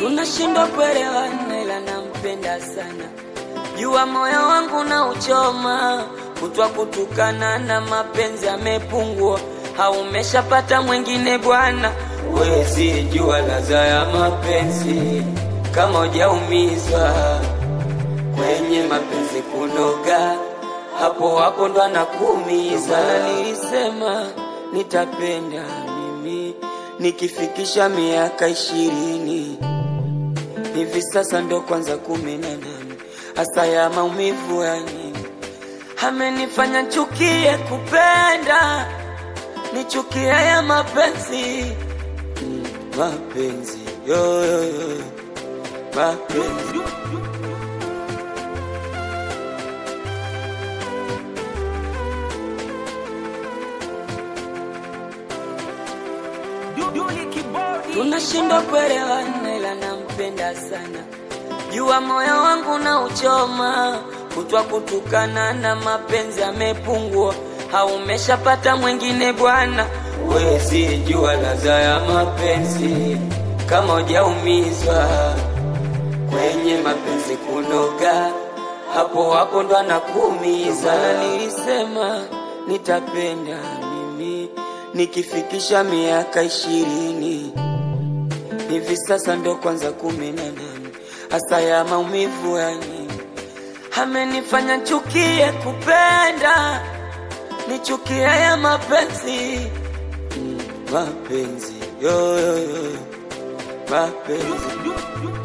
tunashindwa kuelewana, ila nampenda sana. Jua moyo wangu na uchoma, kutwa kutukana na mapenzi amepungua, haumeshapata mwingine bwana. Wezi jua ladha ya mapenzi kama hujaumizwa kwenye mapenzi kunoga, hapo hapo ndo anakuumiza. Na nilisema nitapenda mimi nikifikisha miaka ishirini hivi sasa ndo kwanza kumi na nane hasa ya maumivu ya nini amenifanya chukie kupenda nichukie ya mapenzi mm, mapenzi yo, yo, yo. mapenzi tunashindwa kuelewana, ila nampenda sana. Jua moyo wangu na uchoma, kutwa kutukana na mapenzi amepungua, haumeshapata mwingine bwana. Wezi jua ladha ya mapenzi kama hujaumizwa kwenye mapenzi kunoga, hapo hapo ndo anakuumiza. Na nilisema nitapenda mimi nikifikisha miaka ishirini hivi sasa ndo kwanza kumi na nane hasa ya maumivu ya nini amenifanya chukie kupenda nichukie ya mapenzi mm, mapenzi yo, yo, yo. mapenzi